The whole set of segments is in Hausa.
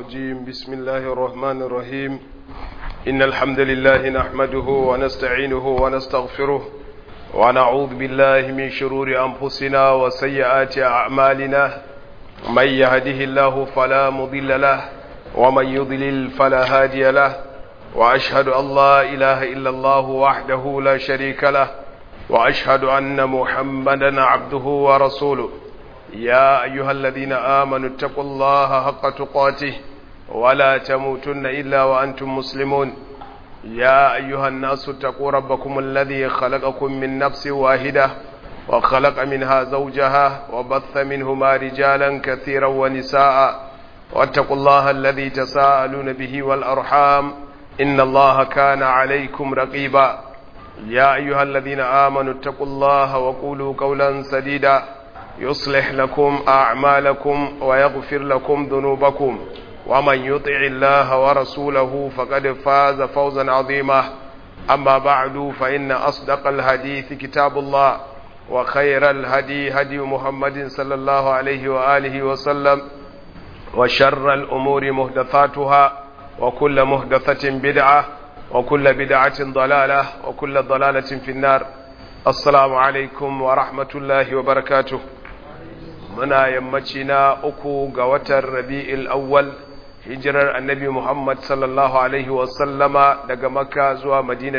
الرجيم بسم الله الرحمن الرحيم إن الحمد لله نحمده ونستعينه ونستغفره ونعوذ بالله من شرور أنفسنا وسيئات أعمالنا من يهده الله فلا مضل له ومن يضلل فلا هادي له وأشهد أن لا إله إلا الله وحده لا شريك له وأشهد أن محمدا عبده ورسوله يا أيها الذين آمنوا اتقوا الله حق تقاته ولا تموتن إلا وأنتم مسلمون يا أيها الناس اتقوا ربكم الذي خلقكم من نفس واحدة وخلق منها زوجها وبث منهما رجالا كثيرا ونساء واتقوا الله الذي تساءلون به والأرحام إن الله كان عليكم رقيبا يا أيها الذين آمنوا اتقوا الله وقولوا قولا سديدا يصلح لكم أعمالكم ويغفر لكم ذنوبكم ومن يطع الله ورسوله فقد فاز فوزا عظيما أما بعد فإن أصدق الحديث كتاب الله وخير الهدي هدي محمد صلى الله عليه وآله وسلم وشر الأمور مهدثاتها وكل مهدثة بدعة وكل بدعة ضلالة وكل ضلالة في النار السلام عليكم ورحمة الله وبركاته muna yammaci na uku ga watan rabi'il awwal hijirar annabi Muhammad sallallahu alaihi wasallama daga makka zuwa madina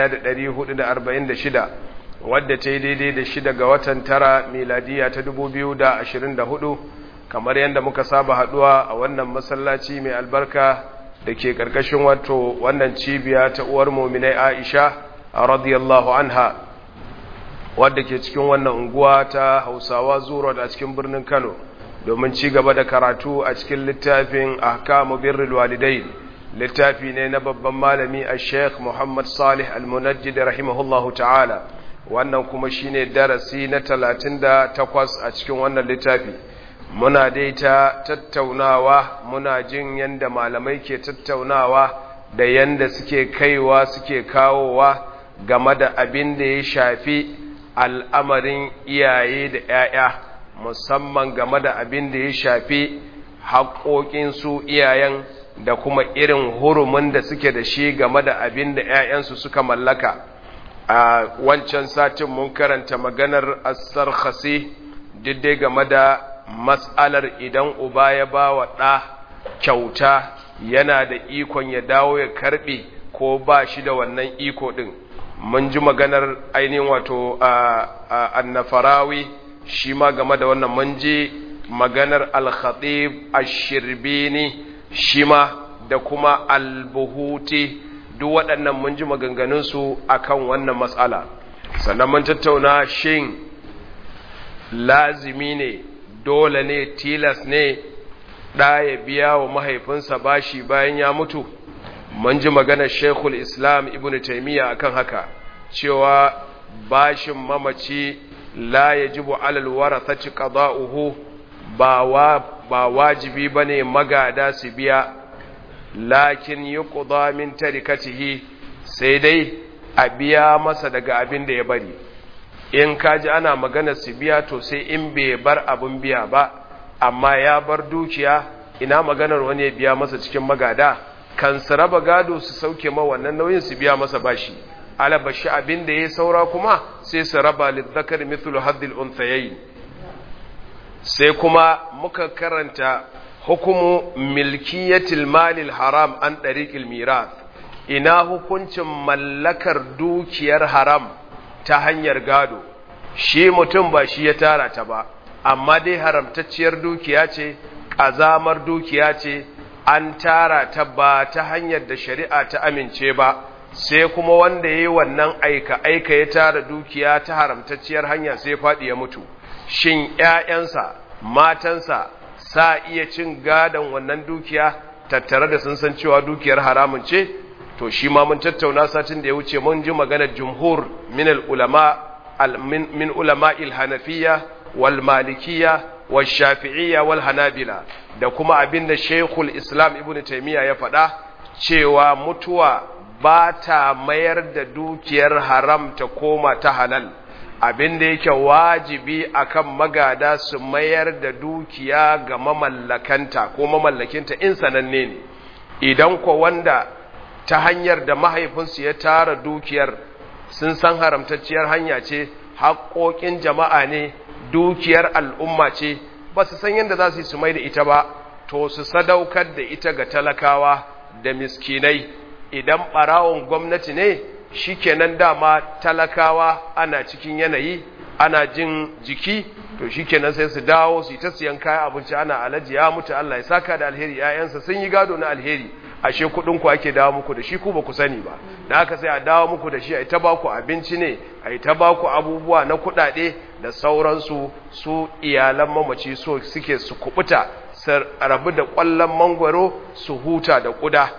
1446 wadda ta yi daidai da shida ga watan tara miladiya ta 2024 kamar yadda muka saba haduwa a wannan masallaci mai albarka da ke karkashin wato wannan cibiya ta uwar muminai aisha radiyallahu anha wadda ke cikin wannan unguwa ta hausawa zuro a cikin birnin kano domin ci gaba da karatu a cikin littafin ahkamu birrul walidai littafi ne na babban malami a sheikh muhammad salih al-munajjid rahimahullahu ta'ala wannan kuma shine darasi na talatin da takwas a cikin wannan littafi muna dai ta tattaunawa muna jin yanda malamai ke tattaunawa da yanda suke kaiwa suke kawowa game da abin da ya shafi al'amarin iyaye da ‘ya'ya musamman game da abin da ya shafi haƙoƙinsu iyayen da kuma irin hurumin da suke da shi game da abin da ‘ya'yansu suka mallaka a wancan satin mun karanta maganar asar khasi diddai game da matsalar idan uba ya ba wa ɗa kyauta yana da ikon ya dawo ya karɓe ko ba shi da wannan iko ɗin mun ji maganar ainihin wato annafarawi shi ma game da wannan mun ji maganar al-khatib ash-shirbini shi ma da kuma al-buhuti duk waɗannan mun ji maganganunsu akan wannan matsala sannan mun tattauna shin lazimi ne dole ne tilas ne ɗa ya biya wa mahaifinsa bashi bayan ya mutu mun ji maganar shekul islam ibn taimiyya akan haka cewa bashin mamaci la yajibu alal warathati qada'uhu ba wa ba wajibi bane magada su biya lakin yuqda min tarikatihi sai dai a biya masa daga abin da ya bari in kaji ana magana su biya to sai in bai bar abin biya ba amma ya bar dukiya ina maganar wani ya biya masa cikin magada kan su raba gado su sauke ma wannan nauyin su biya masa bashi alabashi abin da ya saura kuma sai su raba lizzakar mithlu haddil unthayayn sai kuma muka karanta hukumu milkiyatil malil haram an dariqil mirath ina hukuncin mallakar dukiyar haram ta hanyar gado shi mutum ba shi ya tara ta ba amma dai haramtacciyar dukiya ce ƙazamar dukiya ce an tara ta ba ta hanyar da shari'a ta amince ba sai kuma wanda ya yi wannan aika-aika ya tara dukiya ta haramtacciyar hanya sai faɗi ya mutu shin ‘ya'yansa matansa sa iya cin gadon wannan dukiya tattare da sun san cewa dukiyar haramun ce to shi ma mun tattauna satin da ya wuce mun ji maganar jumhur min ulama min ulama il-hanafiya wal malikiyya wal shafi'iyya wal hanabila da kuma abinda shaykhul islam ibnu taymiya ya faɗa cewa mutuwa ba ta mayar da dukiyar haram ta koma ta halal abin da yake wajibi akan magada su mayar da dukiya ga mamallakanta ko mamallakinta in sananne ne idan ko wanda ta hanyar da mahaifinsu ya tara dukiyar sun san haramtacciyar hanya ce haƙoƙin jama'a ne dukiyar al'umma ce ba su san yadda za su yi su mai da ita ba to su sadaukar da ita ga talakawa da miskinai idan ɓarawon gwamnati ne shi kenan dama talakawa ana cikin yanayi ana jin jiki to shi kenan sai su dawo su yi ta siyan kayan abinci ana alaji ya mutu Allah ya saka da alheri ‘ya'yansa sun yi gado na alheri ashe kuɗinku ake dawo muku da shi ku ba ku sani ba da haka sai a dawo muku da shi a yi ta baku abinci ne a yi ta baku abubuwa na kuɗaɗe da sauransu su iyalan mamaci so suke su kubuta su rabu da ƙwallon mangwaro su huta da ƙuda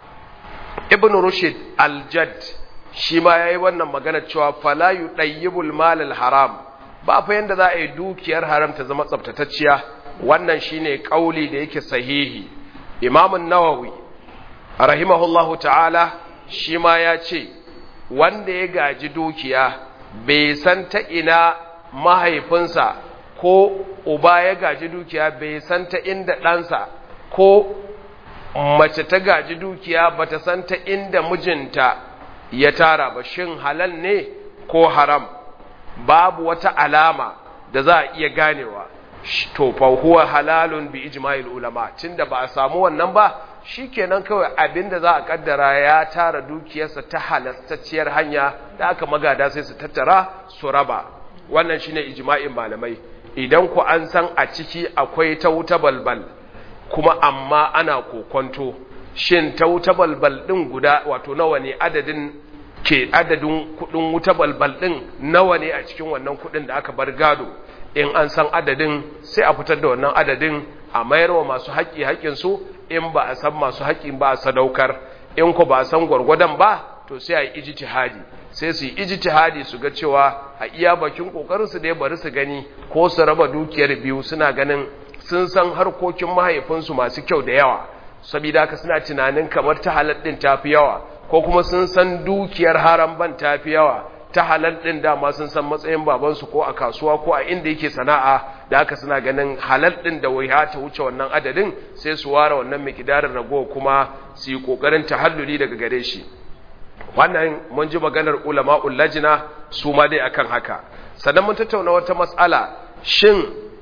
ibn rushd al-jadd shi ma yayi wannan magana cewa fala yudayyibul malal haram ba fa yanda za a yi dukiyar haram ta zama tsaftatacciya wannan shine kauli da yake sahihi imam an-nawawi rahimahullahu ta'ala shi ma ya ce wanda ya gaji dukiya bai san ta ina mahaifinsa ko uba ya gaji dukiya bai san ta inda ɗansa ko mace ta gaji dukiya bata san ta inda mijinta ya tara ba shin halal ne ko haram babu wata alama da za a iya ganewa to fa huwa halalun bi ijma'il ulama tunda ba a samu wannan ba shikenan kawai abinda za a kaddara ya tara dukiyarsa ta halastacciyar hanya da aka magada sai su tattara su raba wannan shine ijma'in malamai idan ku an san a ciki akwai ta wuta balbal kuma amma ana kokonto shin ta wuta balbal din guda wato nawa ne adadin ke adadin kudin wuta balbal din nawa ne a cikin wannan kudin da aka bar gado in an san adadin sai a fitar da wannan adadin a mayar wa masu haƙƙi haƙƙinsu in ba a san masu haƙƙin ba a sadaukar in ku ba a san gwargwadon ba to sai a yi ijtihadi sai su yi ijtihadi su ga cewa a iya bakin kokarin su da bari su gani ko su raba dukiyar biyu suna ganin sun san harkokin mahaifinsu masu kyau da yawa saboda haka suna tunanin kamar ta halal din tafi yawa ko kuma sun san dukiyar haram ban tafi yawa ta halal din dama sun san matsayin babansu ko a kasuwa ko a inda yake sana'a da haka suna ganin halal din da wai ta wuce wannan adadin sai su ware wannan mikidarin rago kuma su yi kokarin tahalluli daga gare shi wannan mun ji maganar ulama'ul lajina su ma dai akan haka sannan mun tattauna wata mas'ala shin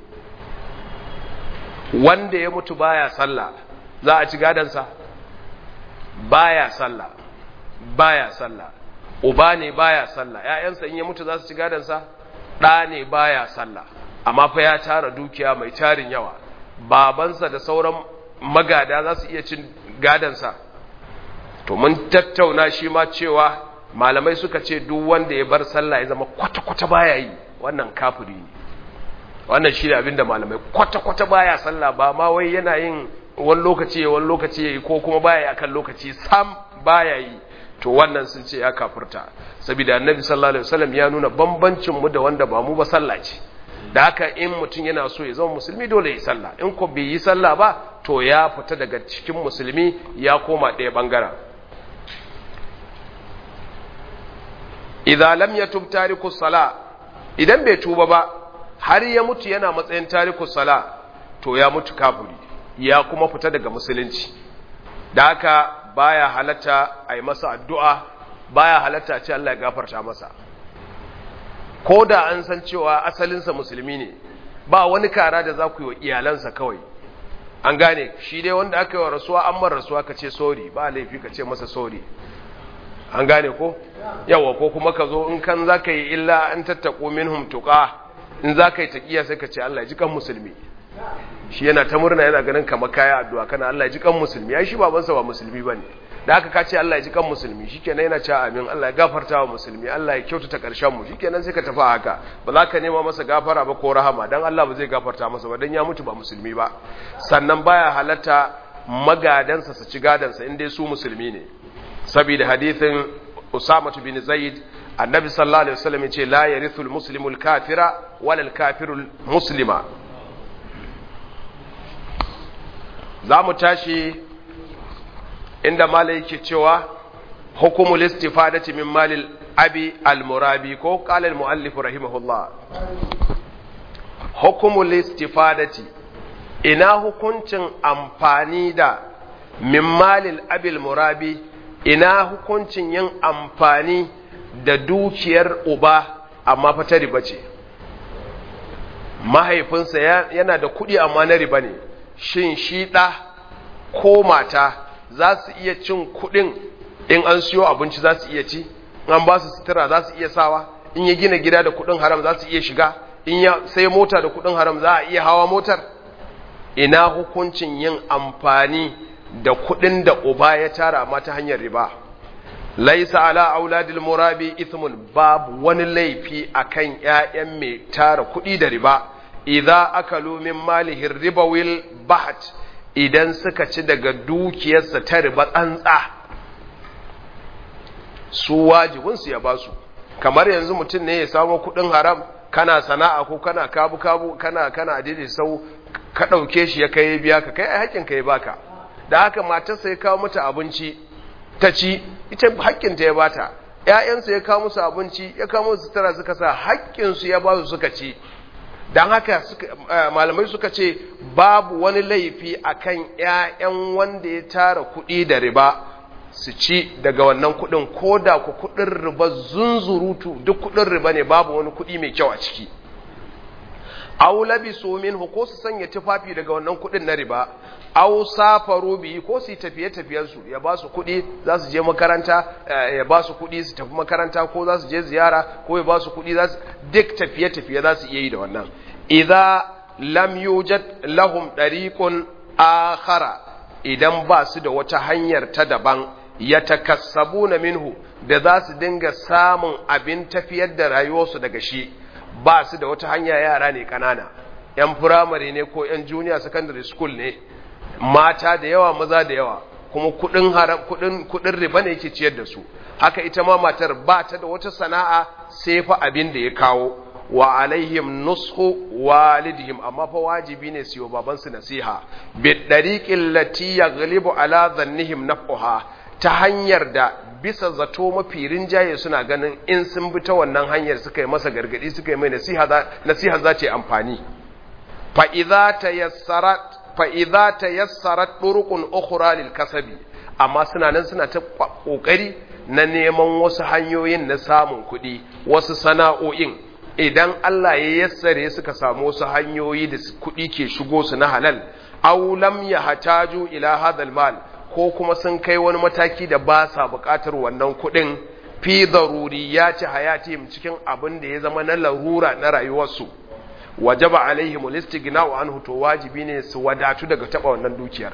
wanda ya mutu baya sallah za a ci gadansa baya sallah baya sallah uba ne baya sallah ƴaƴansa in ya mutu za su ci gadansa ɗa ne baya sallah amma fa ya tara dukiya mai tarin yawa babansa da sauran magada za su iya cin gadansa to mun tattauna shi ma cewa malamai suka ce duk wanda ya bar sallah ya zama kwata-kwata baya yi wannan kafiri ne wannan shi ne abinda malamai kwata-kwata baya sallah ba ma wai yana yin wani lokaci ya wani lokaci ya yi ko kuma baya yi akan lokaci sam baya yi to wannan sun ce ya kafirta saboda annabi sallallahu alaihi wasallam ya nuna bambancin mu da wanda ba mu ba sallah ce da haka in mutum yana so ya zama musulmi dole ya sallah in ko bai yi sallah ba to ya fita daga cikin musulmi ya koma ɗaya bangaren idza lam yatub tariku sala idan bai tuba ba har ya mutu yana matsayin tariku sala to ya mutu kafiri ya kuma fita daga musulunci da haka baya halatta a yi masa addu'a baya halatta ce Allah ya gafarta masa ko da an san cewa asalinsa musulmi ne ba wani kara da za ku yi wa iyalansa kawai an gane shi dai wanda aka yi wa rasuwa an mara rasuwa ka ce sori ba laifi ka ce masa sori an gane ko yawa ko kuma ka zo in kan za ka yi illa an tattaƙo minhum tuƙa in za ka yi taƙiya sai ka ce Allah ya ji kan musulmi shi yana ta murna yana ganin kamar kaya addu'a kana Allah ya ji kan musulmi ya shi babansa ba musulmi ba ne da aka kace Allah ya ji kan musulmi shi kenan yana cewa amin Allah ya gafarta wa musulmi Allah ya kyautata ƙarshen mu shi kenan sai ka tafi haka ba za ka nema masa gafara ba ko rahama dan Allah ba zai gafarta masa ba dan ya mutu ba musulmi ba sannan baya halatta magadansa su ci gadansa in dai su musulmi ne saboda hadithin Usama bin Zaid annabi sallallahu alaihi wasallam yace la yarithu al-muslimu al-kafira wala al-kafiru al-muslima zamu tashi inda malai yake cewa hukumul istifadati min malil abi al-murabi ko qala al-muallif rahimahullah hukumul istifadati ina hukuncin amfani da min malil abil murabi ina hukuncin yin amfani da dukiyar uba amma fa ta riba ce mahaifinsa yana da kuɗi amma na riba ne shin shi ɗa ko mata za su iya cin kuɗin in an siyo abinci za su iya ci an ba su sutura za su iya sawa in ya gina gida da kuɗin haram za su iya shiga in ya sai mota da kuɗin haram za a iya hawa motar ina hukuncin yin amfani da kuɗin da uba ya tara amma ta hanyar riba laisa ala auladil murabi ithmun babu wani laifi akan ƴaƴan mai tara kuɗi da riba idza akalu min malihi ribawil baht idan suka ci daga dukiyarsa ta riba tsantsa su wajibin su ya basu kamar yanzu mutum ne ya samu kuɗin haram kana sana'a ko kana kabu kabu kana kana dide sau ka ɗauke shi ya kai biya ka kai haƙƙin ka ya baka da haka matarsa ya kawo mata abinci ta ci ita haƙƙinta ya bata ‘ya'yansa ya kawo musu abinci ya kawo musu sutura suka sa haƙƙinsu ya ba su suka ci don haka malamai suka ce babu wani laifi akan ‘ya'yan wanda ya tara kuɗi da riba su ci daga wannan kuɗin ko da ku kuɗin riba zunzurutu duk kuɗin riba ne babu wani kuɗi mai kyau a ciki aw labisu minhu ko su sanya tufafi daga wannan kudin na riba aw safaru bihi ko su tafiye tafiyen su ya ba su kudi za su je makaranta ya ba su kudi su tafi makaranta ko za su je ziyara ko ya ba su kudi za su duk tafiye tafiye za su iya yi da wannan idza lam yujad lahum dariqun akhara idan ba su da wata hanyar ta daban yatakassabuna minhu da za su dinga samun abin tafiyar da rayuwarsu daga shi ba su da wata hanya yara ne kanana yan firamare ne ko yan junior secondary school ne mata da yawa maza da yawa kuma kudin haram kudin kudin riba ne yake ciyar da su haka ita ma matar ba ta da wata sana'a sai fa abin da ya kawo wa alaihim nushu walidihim amma fa wajibi ne su yi baban su nasiha bi dariqil lati yaghlibu ala dhannihim naf'uha ta hanyar da bisa zato mafi rinjaye suna ganin in sun bi ta wannan hanyar suka yi masa gargadi suka yi mai nasiha za ta yi amfani fa'iza ta yassarat ɗurukun ukura lil kasabi amma suna nan suna ta ƙoƙari na neman wasu hanyoyin na samun kuɗi wasu sana'o'in idan Allah ya yassare suka samu wasu hanyoyi da kuɗi ke shigo su na halal aw lam yahtaju ila hadal mal ko kuma sun kai wani mataki da ba sa buƙatar wannan kuɗin fi daruriyati hayatihim cikin abin da ya zama na larura na rayuwarsu wajaba alaihim al-istighna'u anhu to wajibi ne su wadatu daga taba wannan dukiyar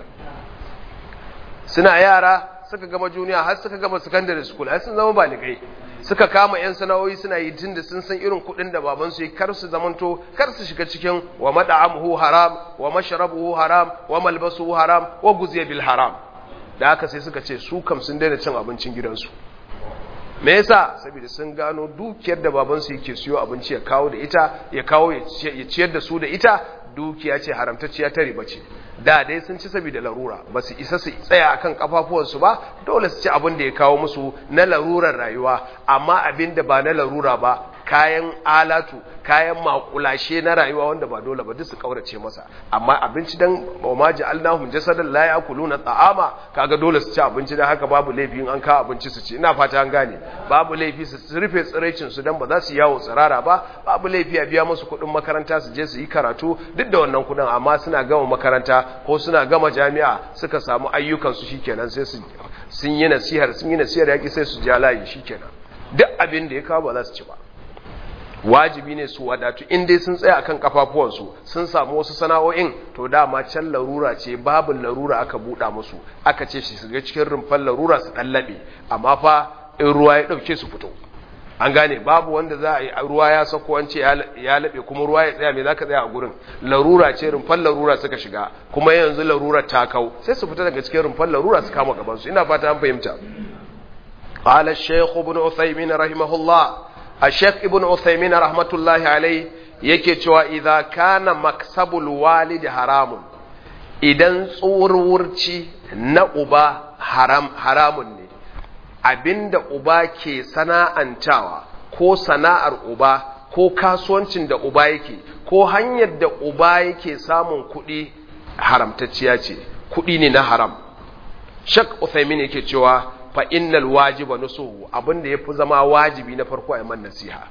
suna yara suka gama juniya har suka gama secondary school har sun zama baligai suka kama yan sana'o'i suna yi tun da sun san irin kuɗin da baban su yi kar su zamanto kar su shiga cikin wa mad'amuhu haram wa mashrabuhu haram wa malbasuhu haram wa guziya bil haram da haka sai suka ce su kam sun daina cin abincin gidansu me yasa saboda sun gano dukiyar da babansu yake siyo abinci ya kawo da ita ya kawo ya ciyar da su da ita dukiya ce haramtacciya ta riba ce da dai sun ci saboda larura ba su isa su tsaya akan kafafuwansu ba dole su ci abin da ya kawo musu na larurar rayuwa amma abin da ba na larura ba kayan alatu kayan makulashe na rayuwa wanda ba dole ba duk su kaurace masa amma abinci dan ma ja'alnahum jasadan la ya'kuluna ta'ama kaga dole su ci abinci dan haka babu laifi in an kawo abinci su ci ina fata an gane babu laifi su rufe tsiraicin su dan ba za su yawo tsirara ba babu laifi a biya musu kuɗin makaranta su je su yi karatu duk da wannan kuɗin amma suna gama makaranta ko suna gama jami'a suka samu ayyukan su shikenan sai su sun yi nasihar sun yi nasihar yaki sai su ja layi shikenan duk abin da ya kawo ba za su ci ba wajibi ne su wadatu in dai sun tsaya akan kafafuwansu sun samu wasu sana'o'in to dama can larura ce babu larura aka buɗa musu aka ce shi shiga cikin rumfan larura su ɗallaɓe amma fa in ruwa ya ɗauke su fito an gane babu wanda za a yi ruwa ya sako wance ya laɓe kuma ruwa ya tsaya mai za ka tsaya a gurin larura ce rumfan larura suka shiga kuma yanzu larura ta kau sai su fita daga cikin rumfan larura su kama gabansu ina fata an fahimta قال الشيخ ابن عثيمين رحمه الله الشيخ ابن عثيمين رحمة الله عليه yake cewa idza kana maksabul walid haramun idan tsurwurci na uba haram haramun ne abinda uba ke sana'antawa ko sana'ar uba ko kasuwancin da uba yake ko hanyar da uba yake samun kuɗi haramtacciya ce kuɗi ne na haram shak uthaymin yake cewa fa innal wajiba nusuhu abinda yafi zama wajibi na farko a man nasiha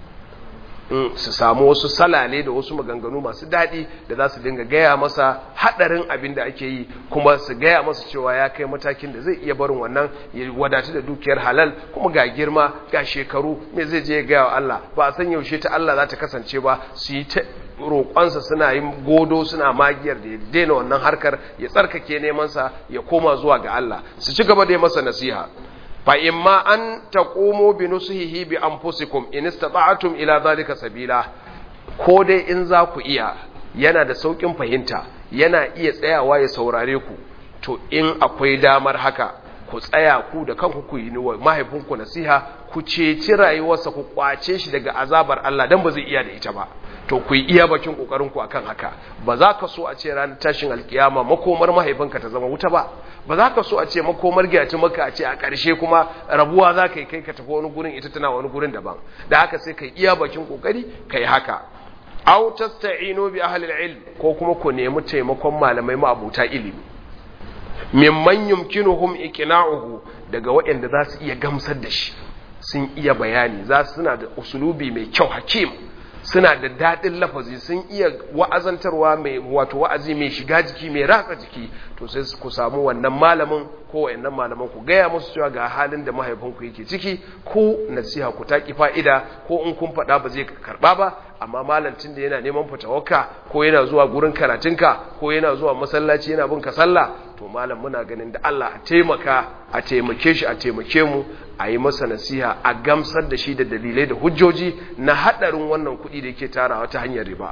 su samu wasu salale da wasu maganganu masu daɗi da za su dinga gaya masa haɗarin abin da ake yi kuma su gaya masa cewa ya kai matakin da zai iya barin wannan ya wadatu da dukiyar halal kuma ga girma ga shekaru me zai je ya gaya wa Allah ba a san yaushe ta Allah za ta kasance ba su yi ta roƙonsa suna yin godo suna magiyar da ya daina wannan harkar ya tsarkake nemansa ya koma zuwa ga Allah su ci gaba da yi masa nasiha fa imma an taqumu bi nusihi bi anfusikum in istata'tum ila zalika sabila ko dai in za ku iya yana da saukin fahimta yana iya tsayawa ya saurare ku to in akwai damar haka ku tsaya ku da kanku ku yi wa mahaifinku nasiha ku ceci rayuwarsa ku kwace shi daga azabar Allah dan ba zai iya da ita ba to ku yi iya bakin kokarin ku akan haka ba za ka so a ce ranar tashin alkiyama makomar mahaifinka ta zama wuta ba ba za ka so a ce makomar giyaci maka a ce a ƙarshe kuma rabuwa za ka yi kai ka tafi wani gurin ita tana wani gurin daban da haka sai ka yi iya bakin kokari ka yi haka aw tasta'inu bi ahli ilm ko kuma ku nemi taimakon malamai ma'abuta ilimi mimman yumkinuhum iqna'uhu daga waɗanda za su iya gamsar da shi sun iya bayani za su suna da usulubi mai kyau hakim suna da daɗin lafazi sun iya wa'azantarwa mai wato wa'azi mai shiga jiki mai ratsa jiki to sai ku samu wannan malamin ko wayannan malaman ku gaya musu cewa ga halin da mahaifinku yake ciki ku nasiha ku taki fa'ida ko in kun faɗa ba zai karɓa ba amma malantin da yana neman fitawarka ko yana zuwa gurin karatunka ko yana zuwa masallaci yana bin ka sallah to malam muna ganin da Allah a taimaka a taimake shi a taimake mu a yi masa nasiha a gamsar da shi da dalilai da hujjoji na haɗarin wannan kuɗi da yake tarawa ta hanyar riba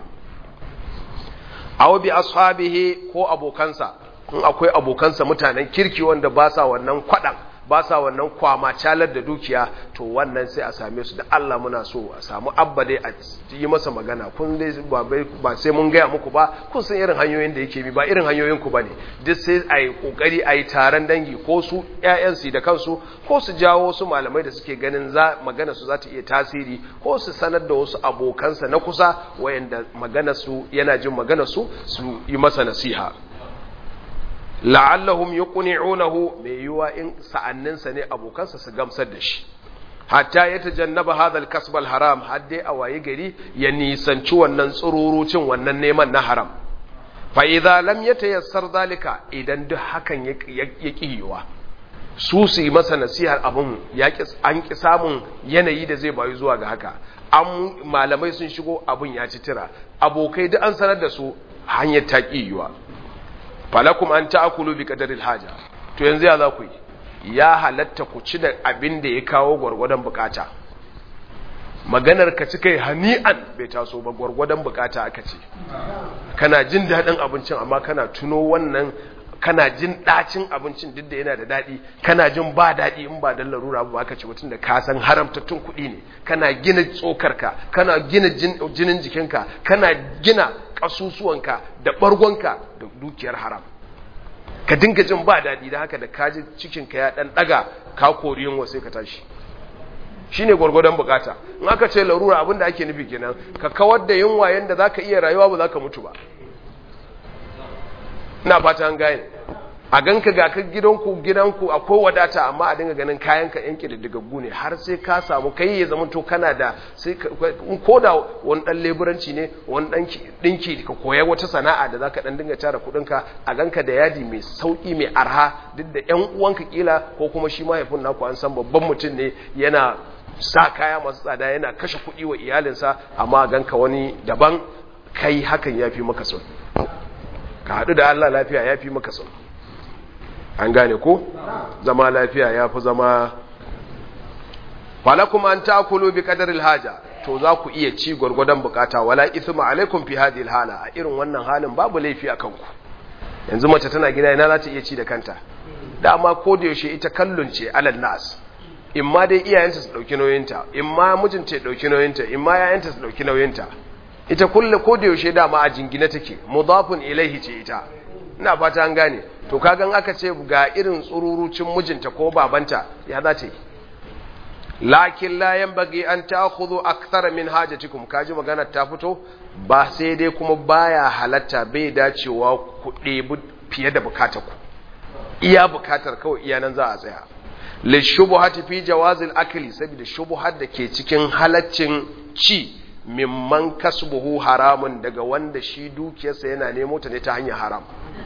aw bi ashabihi ko abokansa in akwai abokansa mutanen kirki wanda ba sa wannan kwaɗan ba sa wannan kwama calar da dukiya to wannan sai a same su da Allah muna so a samu abba dai a yi masa magana kun dai ba sai mun gaya muku ba kun san irin hanyoyin da yake bi ba irin hanyoyin ku bane duk sai a yi kokari a yi taron dangi ko su ƴaƴan su da kansu ko su jawo su malamai da suke ganin za magana su za ta iya tasiri ko su sanar da wasu abokansa na kusa wayanda magana su yana jin magana su su yi masa nasiha la'allahum yuqni'unahu mai yiwa in sa'anninsa ne abokansa su gamsar da shi hatta ya tajannaba hadha al-kasb al-haram hadde a waye gari ya nisanci wannan tsururucin wannan neman na haram fa idza lam yatayassar zalika idan duk hakan ya kiyiwa su su yi masa nasihar abun ya an ki samun yanayi da zai bayu zuwa ga haka an malamai sun shigo abun ya ci tira abokai duk an sanar da su hanyar ta kiyiwa falakum an ta'kulu bi qadaril haja to yanzu ya za ku yi ya halatta ku ci da abin da ya kawo gwargwadon bukata maganar ka ci kai hani'an bai taso ba gwargwadon bukata aka ce kana jin daɗin abincin amma kana tuno wannan kana jin ɗacin abincin duk da yana da daɗi kana jin ba daɗi in ba dan larura ba aka ce mutum da ka san haramtattun kuɗi ne kana gina tsokarka kana gina jinin jikinka kana gina ƙasusuwanka da ɓargonka da dukiyar haram ka dinga jin ba daɗi da haka da kaji cikinka ya ɗan ɗaga ka kori yunwa sai ka tashi shi ne gwargwadon bukata in aka ce larura abinda ake nufi kenan ka kawar da yunwa yadda za ka iya rayuwa ba za ka mutu ba ina fata an gane a ganka ga ka gidanku gidanku akwai wadata amma a dinga ganin kayanka yan kididdigaggu ne har sai ka samu kai ya zama to kana da sai ko da wani dan leburanci ne wani dan dinki ka koya wata sana'a da zaka dan dinga tara kudinka a ganka da yadi mai sauki mai arha duk da yan uwanka kila ko kuma shi mahaifin naku an san babban mutum ne yana sa kaya masu tsada yana kashe kuɗi wa iyalinsa amma ganka wani daban kai hakan yafi maka sauki ka haɗu da Allah lafiya ya fi maka sau an gane ko zama lafiya ya fi zama falakum an takulu bi qadaril haja to za ku iya ci gwargwadon bukata wala ithma alaikum fi hadhihi hala a irin wannan halin babu laifi akan ku yanzu mace tana gida ina za ta iya ci da kanta dama ko da yaushe ita kallon ce alal nas in ma dai iyayenta su dauki nauyinta in ma mijinta ya dauki nauyinta in ma yayanta su dauki nauyinta ita kulle ko da yaushe dama a jingine take mudafun ilaihi ce ita ina fata an gane to kagan aka ce ga irin tsururucin mijinta ko babanta ya za ta yi lakin la yanbaghi an ta'khudhu akthara min hajatikum kaji magana ta fito ba sai dai kuma baya halatta bai dacewa ku ɗebi fiye da bukatar ku iya bukatar kawai iya nan za a tsaya li shubuhati fi jawazil akli saboda shubuhat da ke cikin halaccin ci mimman kasbuhu haramun daga wanda shi dukiyarsa yana nemo ta ne ta hanyar haram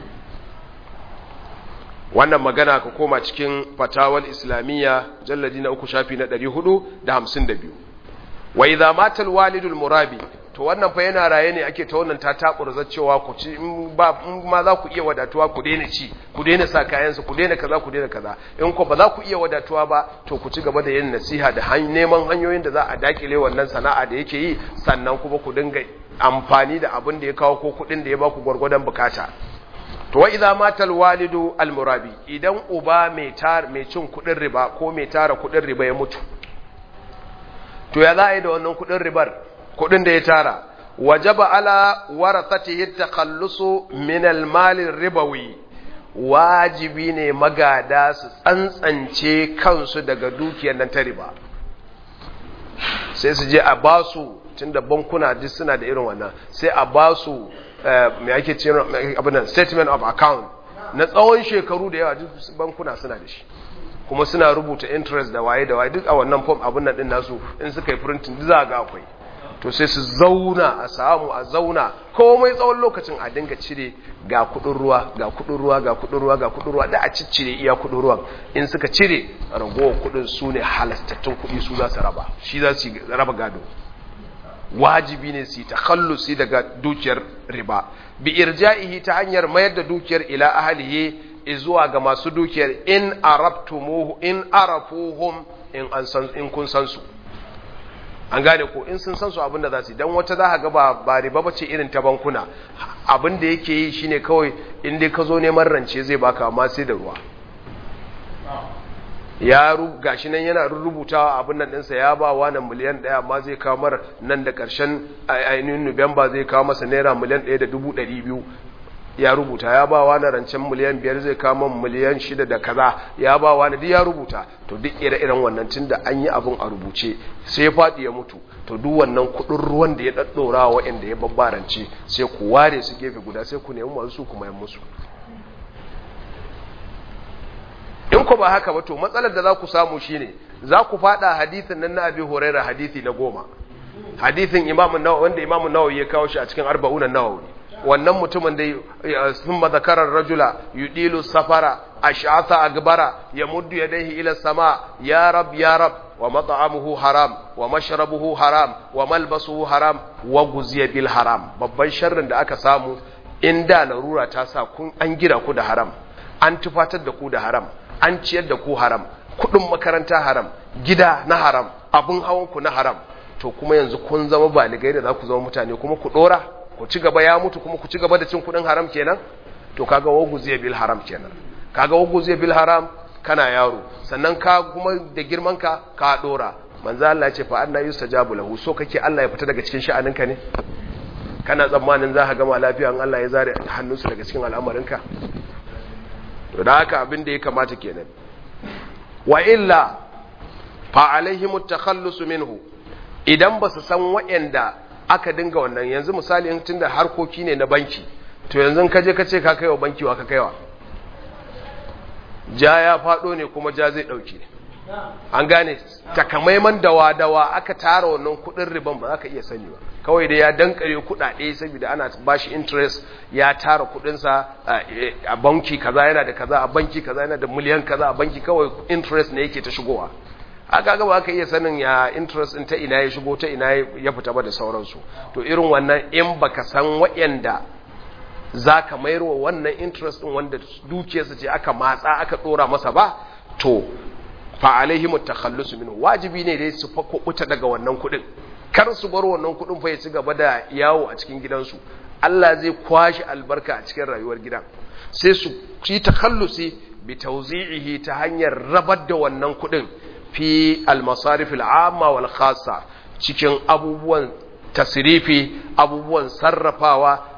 wannan magana ka koma cikin fatawal islamiyya jalladi na uku shafi na 452 wa idza mata alwalidul murabi to wannan fa yana raye ne ake ta wannan ta takurza cewa ku ci in ba in ma za ku iya wadatuwa ku daina ci ku daina sa kayan su ku daina kaza ku daina kaza in ko ba za ku iya wadatuwa ba to ku ci gaba da yin nasiha da neman hanyoyin da za a dakile wannan sana'a da yake yi sannan kuma ku dinga amfani da abin da ya kawo ko kuɗin da ya ba ku gwargwadon bukata to wa idza mata alwalidu almurabi idan uba mai tar mai cin kudin riba ko mai tara kudin riba ya mutu to ya za a yi da wannan kudin ribar kudin da ya tara wajaba ala warathatihi takhallusu min almal ribawi wajibi ne magada su tsantsance kansu daga dukiyar nan ta riba sai su je a basu tunda bankuna duk suna da irin wannan sai a basu mai ake ce abinan statement of account na tsawon shekaru da yawa duk bankuna suna da shi kuma suna rubuta interest da waye da waye duk a wannan form abin nan din nasu in suka yi printing duk za ga akwai to sai su zauna a samu a zauna komai tsawon lokacin a dinga cire ga kudin ruwa ga kudin ruwa ga kudin ruwa ga kudin ruwa da a ciccire iya kudin ruwan in suka cire ragowar kudin su ne halastattun kudi su za su raba shi za su raba gado wajibi ne su takhallusi daga dukiyar riba bi irja'ihi ta hanyar mayar da dukiyar ila ahlihi zuwa ga masu dukiyar in arabtumuhu in arafuhum in an san in kun san su an gane ko in sun san su abinda za su dan wata za ka ga ba ba riba bace irin ta bankuna abinda yake yi shine kawai in dai ka zo neman rance zai baka amma sai da ruwa ya gashi nan yana rubutawa abin nan ɗinsa ya ba wa nan miliyan ɗaya amma zai kawo mara nan da ƙarshen ainihin nuwamba zai kawo masa naira miliyan ɗaya da dubu ɗari biyu ya rubuta ya ba wa na rancen miliyan biyar zai kawo man miliyan shida da kaza ya ba wa na duk ya rubuta to duk ire-iren wannan tun da an yi abin a rubuce sai ya faɗi ya mutu to duk wannan kuɗin ruwan da ya ɗaɗɗora wa waɗanda ya babbarance sai ku ware su gefe guda sai ku nemi masu su kuma yan musu in ku ba haka ba to matsalar da za ku samu shine za ku fada hadithin nan na abi huraira hadithi na goma hadithin imamu nawawi wanda imamu nawawi ya kawo shi a cikin arba'una nawawi wannan mutumin da sun mazakarar rajula yudilu safara ash'atha agbara yamuddu yadayhi ila sama ya rab ya rab wa mat'amuhu haram wa mashrabuhu haram wa malbasuhu haram wa guziya bil haram babban sharrin da aka samu inda larura ta sa kun an gira ku da haram an tufatar da ku da haram an ciyar da ku haram kudin makaranta haram gida na haram abun hawan ku na haram to kuma yanzu kun zama baligai da za ku zama mutane kuma ku dora ku ci gaba ya mutu kuma ku ci gaba da cin kudin haram kenan to kaga wagu zai bil haram kenan kaga wagu zai bil haram kana yaro sannan ka kuma da girman ka ka dora manzo Allah ya ce fa anna yustajabu lahu so kake Allah ya fita daga cikin sha'aninka ne kana tsammanin za ka gama lafiya in Allah ya zare hannunsu daga cikin al'amarinka to da haka abin da ya kamata kenan wa illa fa alaihim at-takhallus minhu idan ba su san waɗanda aka dinga wannan yanzu misali in tunda harkoki ne na banki to yanzu ka je ka ce ka kaiwa banki wa ka kaiwa ja ya fado ne kuma ja zai dauke an gane takamaiman dawa-dawa aka tara wannan kudin riban ba za ka iya sani ba kawai da ya dankare kudade saboda ana bashi interest ya tara kudinsa a banki kaza yana da kaza a banki kaza yana da miliyan kaza a banki kawai interest ne yake ta shigowa aka ga ba ka iya sanin ya interest ta ina ya shigo ta ina ya fita ba da sauransu to irin wannan in baka san waɗanda za ka mayar wa wannan interest ɗin wanda dukiyarsa ce aka matsa aka ɗora masa ba to fa alaihim at-takhallus minhu wajibi ne dai su fakubuta daga wannan kudin kar su bar wannan kudin fa ya ci gaba da yawo a cikin gidansu Allah zai kwashi albarka a cikin rayuwar gidan sai su yi takhallusi bi tawzi'ihi ta hanyar rabar da wannan kudin fi al-masarif al-amma wal khassa cikin abubuwan tasrifi abubuwan sarrafawa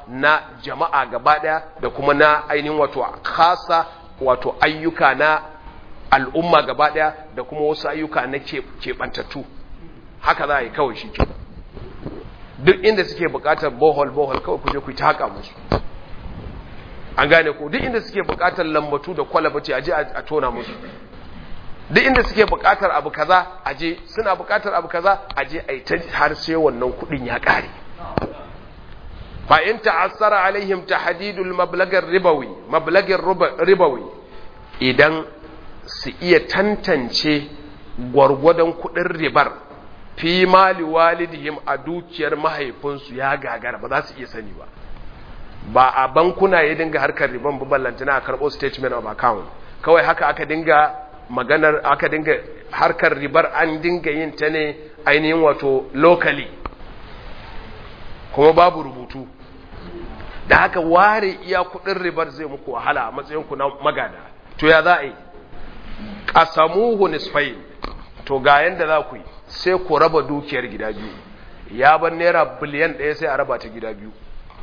na jama'a gaba daya da kuma na ainihin wato khasa wato ayyuka na al'umma gaba daya da kuma wasu ayyuka na keɓantattu haka za a yi kawai shi ke duk inda suke bukatar bohol bohol kawai kuje ku ta haka musu an gane ko duk inda suke bukatar lambatu da kwalabace aje a tona musu duk inda suke bukatar abu kaza aje suna bukatar abu kaza aje a yi ta har sai wannan kudin ya kare fa in ta'assara alaihim tahdidul mablagar ribawi mablagar ribawi idan su iya tantance gwargwadon kudin ribar fi mali walidihim a dukiyar mahaifinsu ya gagara ba za su iya sani ba ba a bankuna ya dinga harkar riban ballantana a karɓo statement of account kawai haka aka dinga maganar aka dinga harkar ribar an dinga yin ta ne ainihin wato locally kuma babu rubutu da haka ware iya kudin ribar zai muku wahala a matsayinku na magada to ya za a yi ƙasamuhu nisfain to ga yanda za ku yi sai ku raba dukiyar gida biyu ya ban naira biliyan ɗaya sai a raba ta gida biyu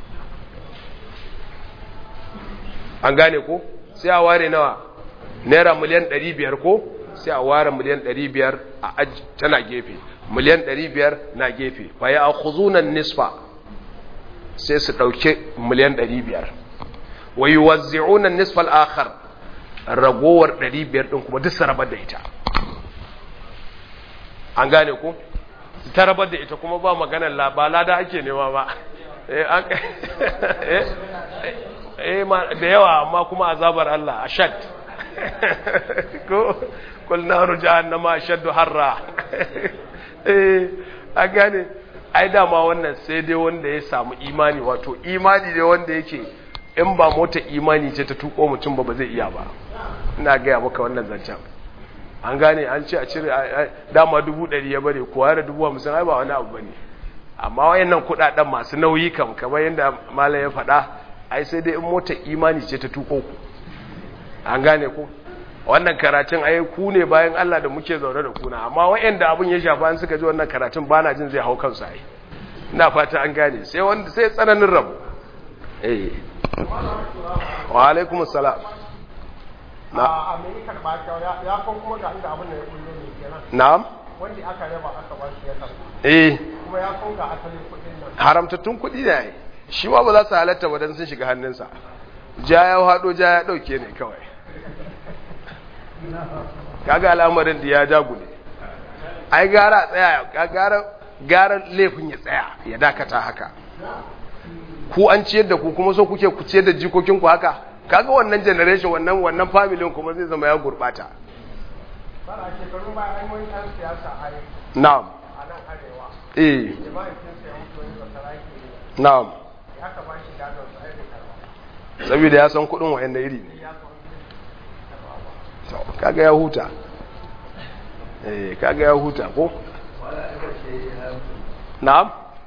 an gane ko sai a ware nawa naira miliyan ɗari biyar ko sai a ware miliyan ɗari biyar a aji tana gefe miliyan ɗari biyar na gefe fa ya akhuzunan nisfa sai su ɗauki miliyan ɗari biyar wa yi wazzi'unan nisfal akhar ragowar ɗari biyar ɗin kuma duk su rabar da ita an gane ku ta rabar da ita kuma ba maganar ba lada ake nema ba da yawa amma kuma azabar Allah a shad ko kulnaru jahannama shaddu harra a gane ai dama wannan sai dai wanda ya samu imani wato imani dai wanda yake in ba mota imani ce ta tuko mutum ba ba zai iya ba ina gaya maka wannan zancen an gane an ce a cire dama dubu ɗari ya bane kuwa da dubu hamsin ai ba wani abu bane amma wayannan kuɗaɗen masu nauyi kam kamar yadda malam ya faɗa ai sai dai in mota imani ce ta tuko ku an gane ku wannan karatun ai ku ne bayan Allah da muke zaune da kuna amma wayanda abun ya shafa an suka ji wannan karatun bana jin zai hau kansu ai ina fata an gane sai wanda sai tsananin rabu eh wa alaikumus salam na a mai karba ya kon kuma ga inda abin da ya kullo ne kenan na'am wanda aka raba aka ba shi ya karba eh kuma ya kon ga asalin kudin nan haramtattun kuɗi ne shi ma ba za su halatta ba don sun shiga hannunsa ja ya haɗo ja ya ɗauke ne kawai kaga al'amarin da ya jagule ai gara tsaya gara gara laifin ya tsaya ya dakata haka ku an ciyar da ku kuma so kuke ku ciyar da jikokinku haka kaga wannan generation wannan wannan family kuma zai zama ya gurbata ba a shekaru ba an wani ɗan siyasa a yi na'am a nan arewa eh jama'in sun ya mutu wani basarake ne na'am ya ka ba shi gadon sa ai da karba saboda ya san kuɗin wa'anda iri ne ya son karba ba To, kaga ya huta eh kaga ya huta ko na'am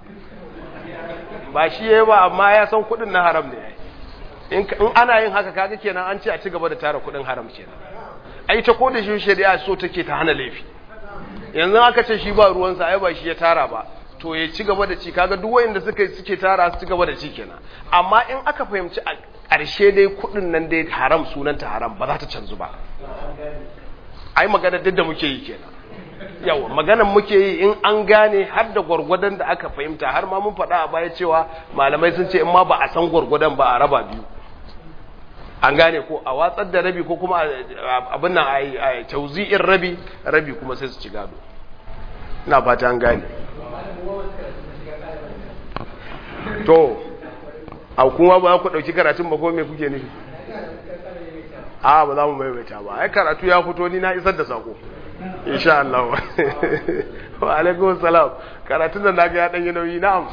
ba shi yayi ba amma ya san kudin na haram ne in in ana yin haka kaga kenan an ce a ci gaba da tara kudin haram kenan ai ta ko da shi shari'a so take ta hana laifi yanzu aka ce shi ba ruwansa ai ba shi ya tara ba to ya ci gaba da ci kaga duk wayanda suka suke tara su ci gaba da ci kenan amma in aka fahimci a ƙarshe dai kudin nan dai haram sunanta haram ba za ta canzu ba ai magana duk da muke yi kenan yawa maganan muke yi in an gane har da gwargwadon da aka fahimta har ma mun faɗa a baya cewa malamai sun ce in ma ba a san gwargwadon ba a raba biyu an gane ko a watsar da rabi ko kuma abin nan a tauzi'in rabi rabi kuma sai su ci gado ina fata an gane to a kuma ba ku ɗauki karatun ba ko me kuke nufi a ba za mu maimaita ba ai karatu ya fito ni na isar da sako insha Allah wa alaikum salam karatun da naga ya danyi nauyi na'am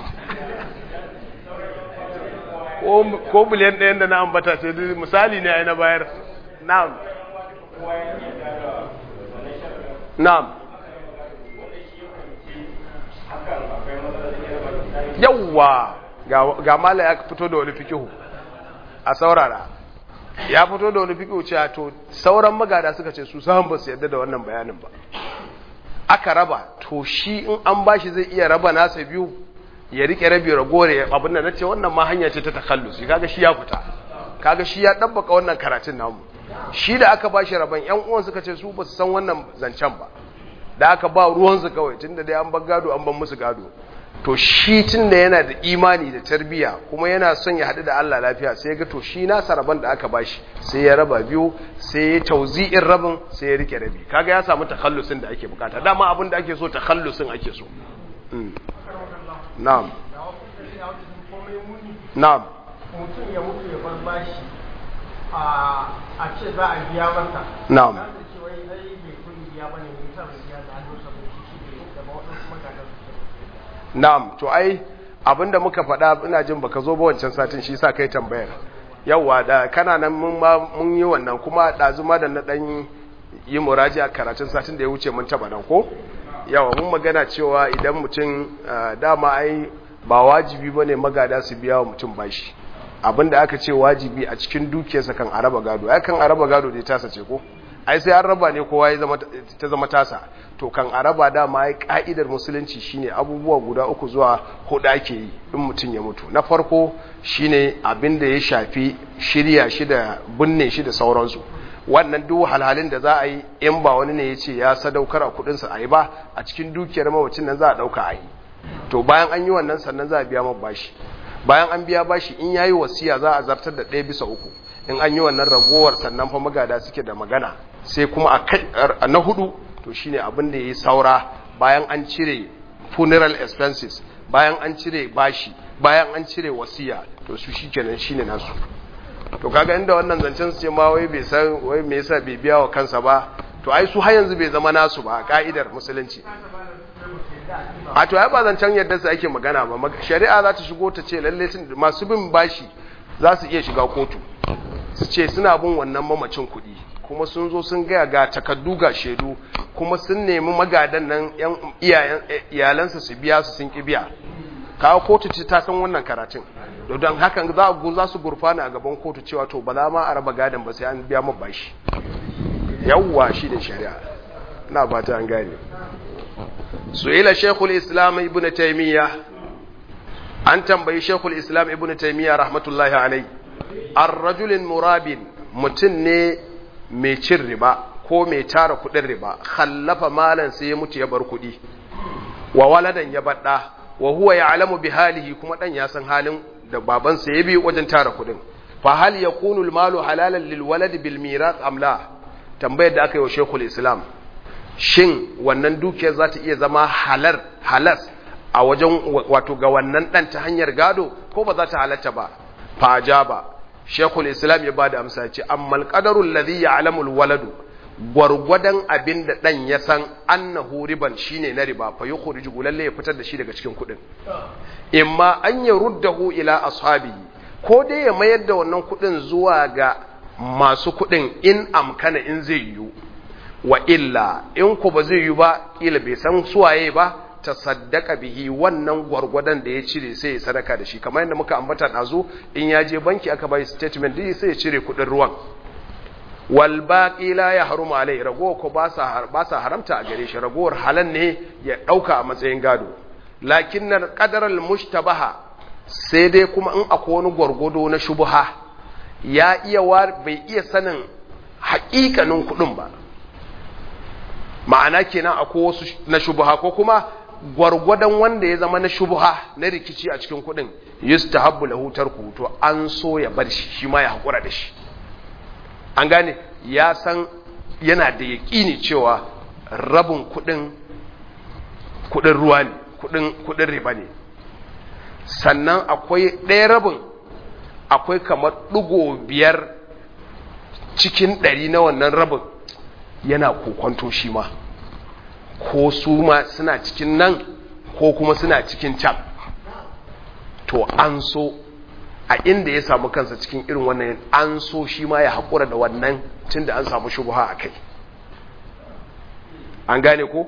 ko ko biliyan ɗayan da na ambata ce misali ne ai na bayar na'am na'am yawwa ga mala ya fito da wani fikihu a saurara ya fito da wani fikihu cewa to sauran magada suka ce su samun ba su yadda da wannan bayanin ba aka raba to shi in an bashi zai iya raba nasa biyu ya rike rabi ragowar ya abin da nace wannan ma hanya ce ta takhallusi kaga shi ya fita kaga shi ya dabbaka wannan karatun namu shi da aka bashi rabon yan uwan suka ce su ba su san wannan zancen ba da aka ba ruwan su kawai tunda dai an bar gado an bar musu gado to shi tunda yana da imani da tarbiya kuma yana son ya haɗu da Allah lafiya sai ya ga to shi nasa rabon da aka bashi sai ya raba biyu sai ya tauzi'in rabin sai ya rike rabi kaga ya samu takhallusin da ake bukata dama abin da ake so takhallusin ake so na'am na'am mutum ya mutu ya bar bashi a ce za a biya masa na'am za su ce wai ai bai kudi biya bane ne yasa bai biya da hannun sa ba shi ne da ba wadansu magadan su na'am to ai abinda muka faɗa ina jin baka zo ba wancan satin shi sa kai tambayar yawa da kana nan mun ma mun yi wannan kuma ɗazu ma da na ɗan yi muraji a karatun satin da ya wuce mun taɓa nan ko yawa mun magana cewa idan mutum dama ai ba wajibi ba ne magada su biya wa mutum bashi abinda aka ce wajibi a cikin dukiyarsa kan araba gado ai kan araba gado dai tasa ce ko ai sai an raba ne kowa ya zama ta zama tasa to kan araba dama ai ka'idar musulunci shine abubuwa guda uku zuwa hudu ake yi in mutum ya mutu na farko shine abin da ya shafi shirya shi da binne shi da sauransu wannan duk halhalin da za a yi in ba wani ne ya ce ya sadaukar a kudinsa a yi ba a cikin dukiyar mawacin nan za a dauka a yi to bayan an yi wannan sannan za a biya ma bashi bayan an biya bashi in yayi wasiya za a zartar da ɗaya bisa uku in an yi wannan ragowar sannan fa magada suke da magana sai kuma a kai na hudu to shine abin da yayi saura bayan an cire funeral expenses bayan an cire bashi bayan an cire wasiya to su shikenan shine nasu to kaga inda wannan zancen su ce ma wai bai san wai me yasa bai biya wa kansa ba to ai su har yanzu bai zama nasu ba ka'idar musulunci a to ai ba zancen yadda su ake magana ba shari'a za ta shigo ta ce lalle masu bin bashi za su iya shiga kotu su ce suna bin wannan mamacin kuɗi kuma sun zo sun gaya ga takaddu ga shaidu kuma sun nemi magadan nan yan iyalansa su biya su sun ki biya kawo kotu ce ta san wannan karatun don hakan za za su gurfana a gaban kotu cewa to ba za ma a raba gadon ba sai an biya mu bashi yawwa shi da shari'a na ba ta an gane su'ila shekul islam ibn taymiya an tambayi shekul islam ibn taymiya rahmatullahi alai ar-rajulin murabin mutum ne mai cin riba ko mai tara kudin riba khallafa malan sai ya mutu ya bar kudi wa waladan ya badda wa huwa ya'lamu bi halihi kuma dan ya san halin da babansa ya bi wajen tara kudin fa hal yakunu al-malu halalan lil walad bil mirath am la tambayar da aka yi wa shekul islam shin wannan dukiyar za ta iya zama halar halas a wajen wato ga wannan dan ta hanyar gado ko ba za ta halatta ba fa ajaba shekul islam ya bada amsa ce amma alqadarul ladhi ya'lamu alwaladu gwargwadon abin da dan ya san annahu riban shine na riba fa yukhriju lalle ya fitar da shi daga cikin kudin imma an yaruddahu ila ashabihi ko dai ya mayar da wannan kudin zuwa ga masu kudin in amkana in zai yiwu wa illa in ku ba zai yiwu ba kila bai san suwaye ba ta saddaka bihi wannan gwargwadon da ya cire sai ya sadaka da shi kamar yadda muka ambata ɗazu in ya je banki aka bai statement din sai ya cire kuɗin ruwan wal baqi la yahrumu alai rago ko ba sa ba sa haramta a gare shi ragowar halan ne ya dauka a matsayin gado lakin qadar al mushtabaha sai dai kuma in akwai wani gwargwado na shubha ya iya bai iya sanin haƙiƙanin kuɗin ba ma'ana kenan akwai wasu na shubha ko kuma gwargwadon wanda ya zama na shubha na rikici a cikin kudin yustahabbu lahu tarku to an so ya bar shi shi ma ya hakura da shi an gane ya san yana da yaƙini cewa rabin kudin kudin ruwa ne kudin kudin riba ne sannan akwai ɗaya rabin akwai kamar ɗigo biyar cikin ɗari na wannan rabin yana kokwanto shi ma ko su ma suna cikin nan ko kuma suna cikin can to an so a inda ya samu kansa cikin irin wannan an so shi ma ya haƙura da wannan tun da an samu shubuha a kai an gane ko?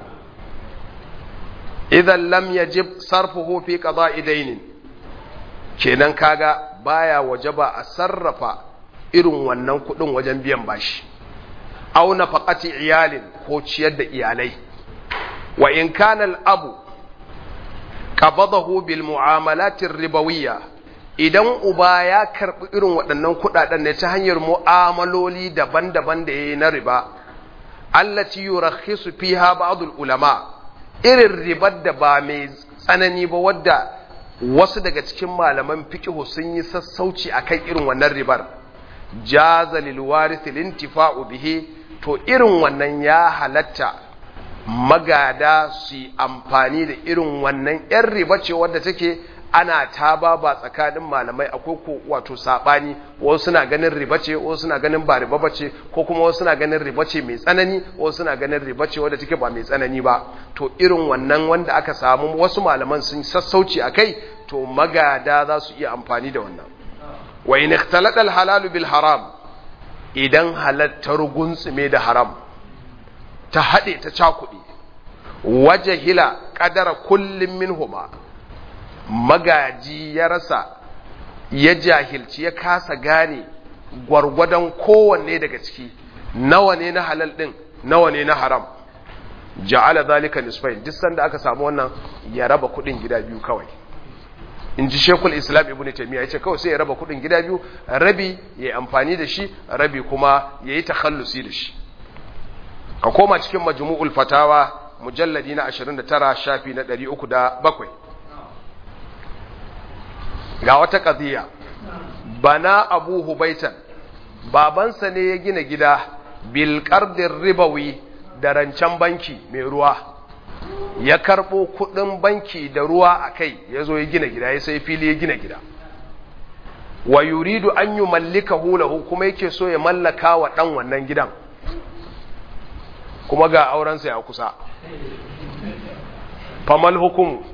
idan lam yajib sarfuhu fi qada'i dainin kenan kaga baya wajaba a sarrafa irin wannan kudin wajen biyan bashi aw nafaqati iyalin ko ciyar da iyalai wa in kana abu qabadahu bil mu'amalatir ribawiyya idan uba ya karbi irin waɗannan kuɗaɗen ne ta hanyar mu'amaloli daban-daban da yayi na riba allati yurakhisu fiha ba'dul ulama irin ribar da ba mai tsanani ba wadda wasu daga cikin malaman fiqh sun yi sassauci akan irin wannan ribar jaza lil warith lintifa'u bihi to irin wannan ya halatta magada su yi amfani da irin wannan ‘yan riba ce wadda take ana taba ba tsakanin malamai akwai ko wato saɓani wasu suna ganin riba ce wasu suna ganin ba riba ba ce ko kuma wasu suna ganin riba ce mai tsanani wasu suna ganin riba ce wadda take ba mai tsanani ba to irin wannan wanda aka samu wasu malaman sun sassauci a kai to magada za su iya amfani da wannan wa in ikhtalata al halalu bil haram idan halattar gunsume da haram ta haɗe ta cakuɗe waje hila ƙadara kullum min huma magaji ya rasa ya jahilci ya kasa gane gwargwadon kowanne daga ciki nawa ne na halal ɗin nawa ne na haram ja'ala zalika nisfain duk sanda aka samu wannan ya raba kuɗin gida biyu kawai in ji shekul islam ibn taimiyya ya ce kawai sai ya raba kuɗin gida biyu rabi ya yi amfani da shi rabi kuma ya yi takhallusi da shi ka koma cikin majmu'ul fatawa mujalladi na 29 shafi na 307 ga wata qadiya bana abu hubaitan babansa ne ya gina gida bil qardir ribawi da rancen banki mai ruwa ya karbo kudin banki da ruwa akai yazo ya gina gida ya sai fili ya gina gida wa yuridu an yumallikahu lahu kuma yake so ya mallaka wa dan wannan gidan kuma ga aurensa ya kusa famal hukumu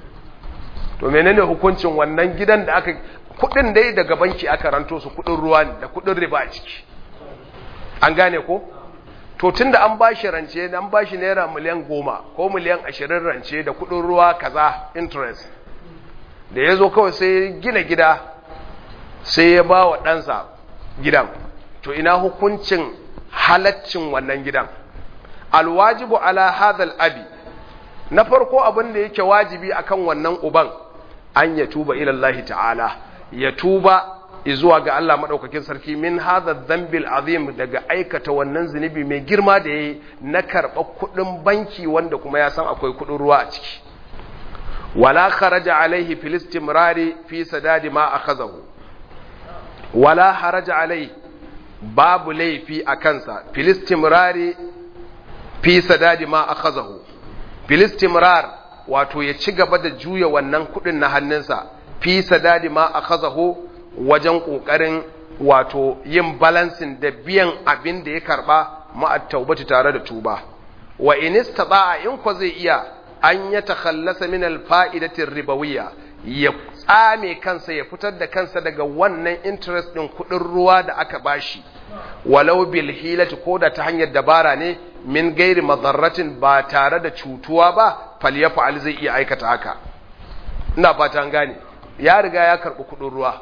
to menene hukuncin wannan gidan da aka kudin dai daga banki aka ranto su kudin ruwa ne da kudin riba a ciki an gane ko to tunda an bashi rance an bashi naira miliyan goma ko miliyan ashirin rance da kudin ruwa kaza interest da ya zo kawai sai gina gida sai ya ba wa ɗansa gidan to ina hukuncin halaccin wannan gidan alwajibu ala hadal abi na farko abin da yake wajibi akan wannan uban an ya tuba ilallahi ta'ala ya tuba zuwa ga Allah madaukakin sarki min hadha dhanbil azim daga aikata wannan zunubi mai girma da yayi na karɓa kuɗin banki wanda kuma ya san akwai kuɗin ruwa a ciki wala kharaja alaihi fil istimrari fi sadadi ma akhazahu wala haraja alaihi babu laifi a kansa fil istimrari fi sadadi ma akhazahu filistimrar wato ya ci gaba da juya wannan kudin na hannunsa fi sadadi ma akhazahu wajen kokarin wato yin balansin da biyan abin da ya karba ma'at taubati tare da tuba wa in istata'a in ko zai iya an ya takhallasa min alfa'idati ribawiyya ya tsame kansa ya fitar da kansa daga wannan interest din kudin ruwa da aka bashi walau bil hilati ko da ta hanyar dabara ne min gairi madarratin ba tare da cutuwa ba falyafa'al zai iya aikata haka ina fata an gane ya riga ya karbi kudin ruwa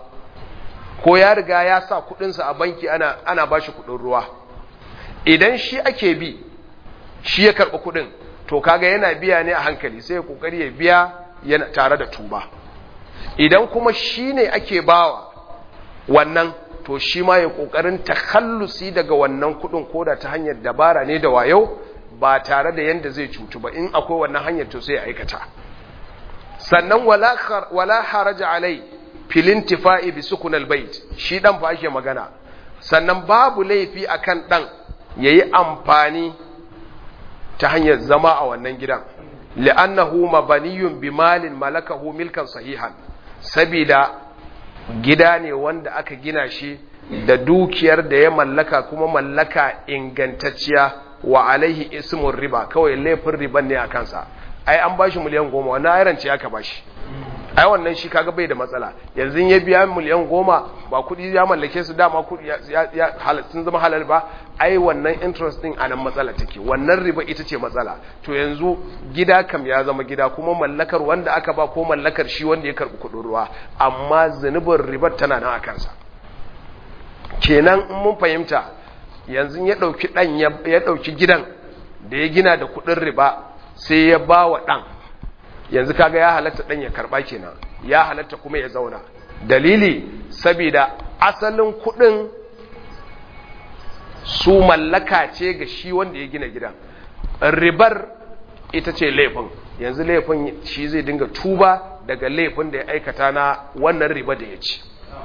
ko ya riga ya sa kudinsa a banki ana ana bashi kudin ruwa idan shi ake bi shi ya karbi kudin to kaga yana biya ne a hankali sai ya kokari ya biya yana tare da tuba idan kuma shi ne ake bawa wannan to shi ma ya kokarin takhallusi daga wannan kudin koda ta hanyar dabara ne da wayo ba tare da yanda zai cutu ba in akwai wannan hanyar to sai ya aikata sannan wala wala haraja alai filin tifa'i bi sukun albayt shi dan fa ake magana sannan babu laifi akan dan yayi amfani ta hanyar zama a wannan gidan li'annahu mabaniyun bi malin malakahu milkan sahihan sabida gida ne wanda aka gina shi da dukiyar da ya mallaka kuma mallaka ingantacciya wa alaihi ismun riba kawai laifin riban ne a kansa ai an bashi miliyan goma wannan ayran ce aka bashi ai wannan shi kaga bai da matsala yanzu ya biya miliyan goma ba kudi ya mallake su dama kudi ya, ya sun zama halal ba ai wannan interest din anan matsala take wannan riba ita ce matsala to yanzu gida kam ya zama gida kuma mallakar wanda aka ba ko mallakar shi wanda ya karbi kudin ruwa amma zunubin ribar tana nan a kansa kenan in mun fahimta yanzu ya dauki dan ya dauki gidan da ya gina da kudin riba sai ya ba wa dan yanzu kaga ya halatta dan ya karba kenan ya halatta kuma ya zauna dalili saboda asalin kudin su mallaka ce ga shi wanda ya gina gidan ribar ita ce laifin yanzu laifin shi zai dinga tuba daga laifin da ya aikata na wannan riba da ya ci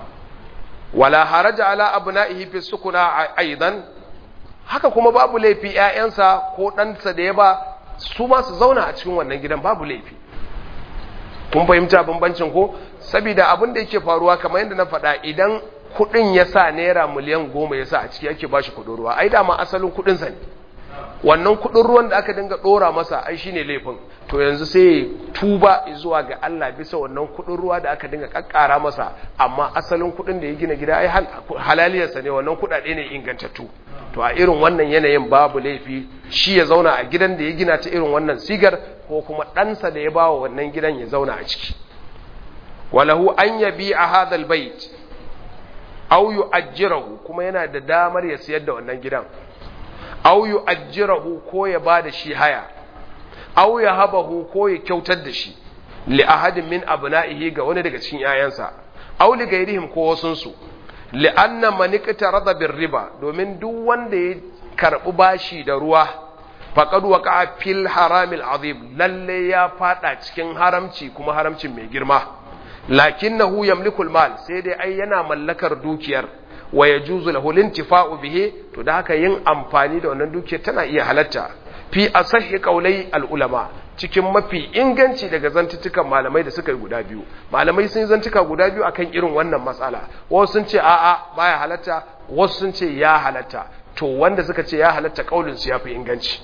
wala haraja ala abna'ihi fi sukuna aidan haka kuma babu laifi ƴaƴansa ko ɗansa da ya ba su ma su zauna a cikin wannan gidan babu laifi kun fahimta bambancin ko saboda abin da yake faruwa kamar yadda na faɗa idan kuɗin ya sa naira miliyan goma ya sa a ciki ake ba shi kuɗin ruwa ai dama asalin kuɗinsa ne wannan kuɗin ruwan da aka dinga ɗora masa ai shine laifin to yanzu sai tuba zuwa ga Allah bisa wannan kuɗin ruwa da aka dinga kakkara masa amma asalin kuɗin da ya gina gida ai halaliyarsa ne wannan kuɗaɗe ne ingantattu to a irin wannan yanayin babu laifi shi ya zauna a gidan da ya gina ta irin wannan sigar ko kuma ɗansa da ya bawa wannan gidan ya zauna a ciki walahu an yabi a hadal bait aw yu'ajjirahu kuma yana da damar ya siyar da wannan gidan aw yu'ajjirahu ko ya bada shi haya aw ya habahu ko ya kyautar da shi li ahadin min abna'ihi ga wani daga cikin yayansa aw li gairihim ko wasun su li anna man iqtarada bir riba domin duk wanda ya karbi bashi da ruwa faqad waqa'a fil haramil azim lalle ya fada cikin haramci kuma haramcin mai girma lakinnahu yamliku al-mal sai dai ai yana mallakar dukiyar wa yajuzu lahu lintifa'u bihi to da haka yin amfani da wannan dukiyar tana iya halatta fi asahhi qawlai al-ulama cikin mafi inganci daga zantutukan malamai da suka yi guda biyu malamai sun zantuka guda biyu akan irin wannan matsala wasu sun ce a'a baya halatta wasu sun ce ya halatta to wanda suka ce ya halatta kaulin su yafi inganci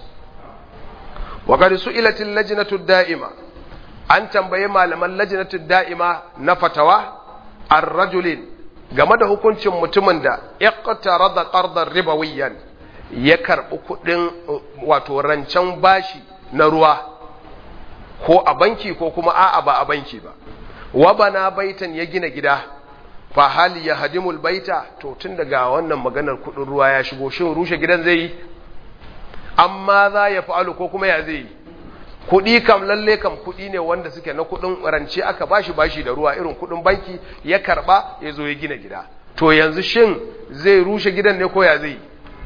wa qad su'ilatil lajnatu da'ima an tambaye malaman lajnatu da'ima na fatawa ar-rajulin game da hukuncin mutumin da iqtarada qardan ribawiyan ya karbi kudin wato rancen bashi na ruwa ko a banki ko kuma a'a ba a banki ba wa bana baitan ya gina gida fa hal yahdimul baita to tun daga wannan maganar kudin ruwa ya shigo shin rushe gidan zai yi amma za ya fa'alu ko kuma ya zai yi kuɗi kam lalle kam kuɗi ne wanda suke na kuɗin rance aka bashi bashi da ruwa irin kuɗin banki ya karɓa ya zo ya gina gida to yanzu shin zai rushe gidan ne ko ya zai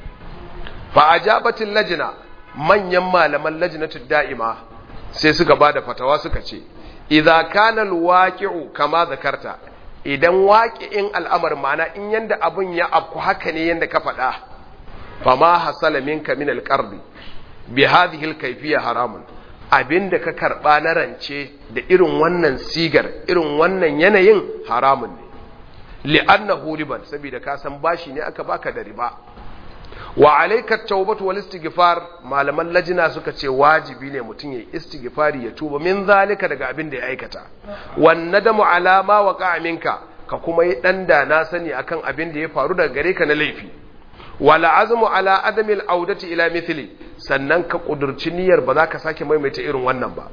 fa ajabatil lajna manyan malaman lajnatud da'ima sai suka bada fatawa suka ce idza kana alwaqi'u kama zakarta idan waqi'in al'amar mana in yanda abun ya afku haka ne yanda ka faɗa fama hasala minka min alqardi bi hadhihi alkayfiyya haramun abin da ka karɓa na rance da irin wannan sigar irin wannan yanayin haramun ne li'annahu riban saboda ka san bashi ne aka baka da riba wa alayka tawbatu wal istighfar malaman lajina suka ce wajibi ne mutum ya istighfari ya tuba min zalika daga abin da ya aikata wan nadamu ala ma waqa'a minka ka kuma yi dan da na sani akan abin da ya faru daga gare ka na laifi wala azmu ala adamil audati ila mithli sannan ka kudurci niyyar ba za ka sake maimaita irin wannan ba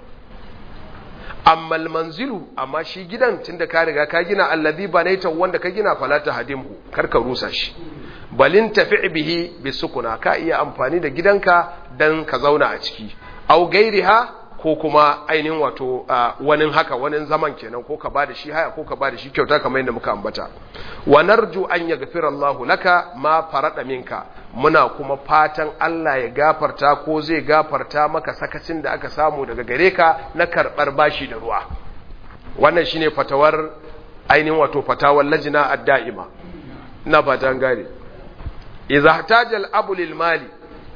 amma manzilu amma shi gidan tunda ka riga ka gina allazi banaita wanda ka gina fala ta hadimhu kar ka rusa shi balin tafi bihi bisukuna ka iya amfani da gidanka dan ka zauna a ciki au gairiha ko kuma ainihin wato wani haka wani zaman kenan ko ka bada shi haya ko ka bada shi kyauta kamar yadda muka ambata wa narju an yaghfira Allahu laka ma farada minka muna kuma fatan Allah ya gafarta ko zai gafarta maka sakacin da aka samu daga gare ka na karbar bashi da ruwa wannan shine fatawar ainihin wato fatawar lajina ad-da'ima ina fatan gane idza ihtajal abu lil mali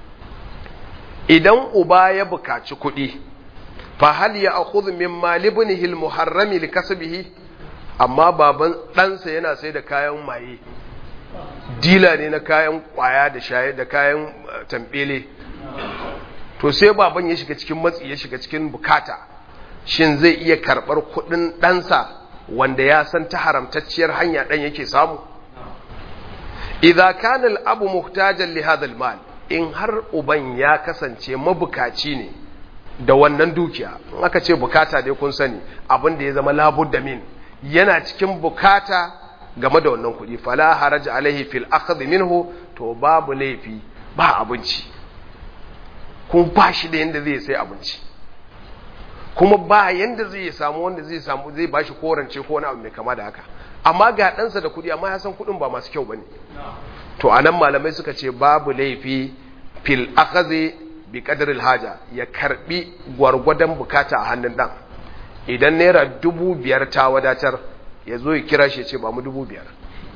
idan uba ya bukaci kuɗi fahal ya akhudhu min malibnihi almuharrami likasbihi amma baban ɗansa yana sai da kayan maye dila ne na kayan kwaya da shaye da kayan tambele to sai baban ya shiga cikin matsi ya shiga cikin bukata shin zai iya karɓar kuɗin ɗansa wanda ya san ta haramtacciyar hanya ɗan yake samu idza kana al-abu muhtajan li hadha al-mal in har uban ya kasance mabukaci ne da wannan dukiya in aka ce bukata dai kun sani abin da ya zama labudda min yana cikin bukata game da wannan kuɗi fala haraja alaihi fil akhdh minhu to babu laifi ba abinci kun ba shi da yanda zai sai abinci kuma ba yanda zai samu wanda zai samu zai bashi korance ko wani abu mai kama da haka amma ga ɗansa da kuɗi amma ya san kuɗin ba masu kyau bane to anan malamai suka ce babu laifi fil akhadhi bi qadril haja ya karbi gwargwadon bukata a hannun dan idan naira dubu biyar ta wadatar ya zo ya kira shi ya ce ba mu dubu biyar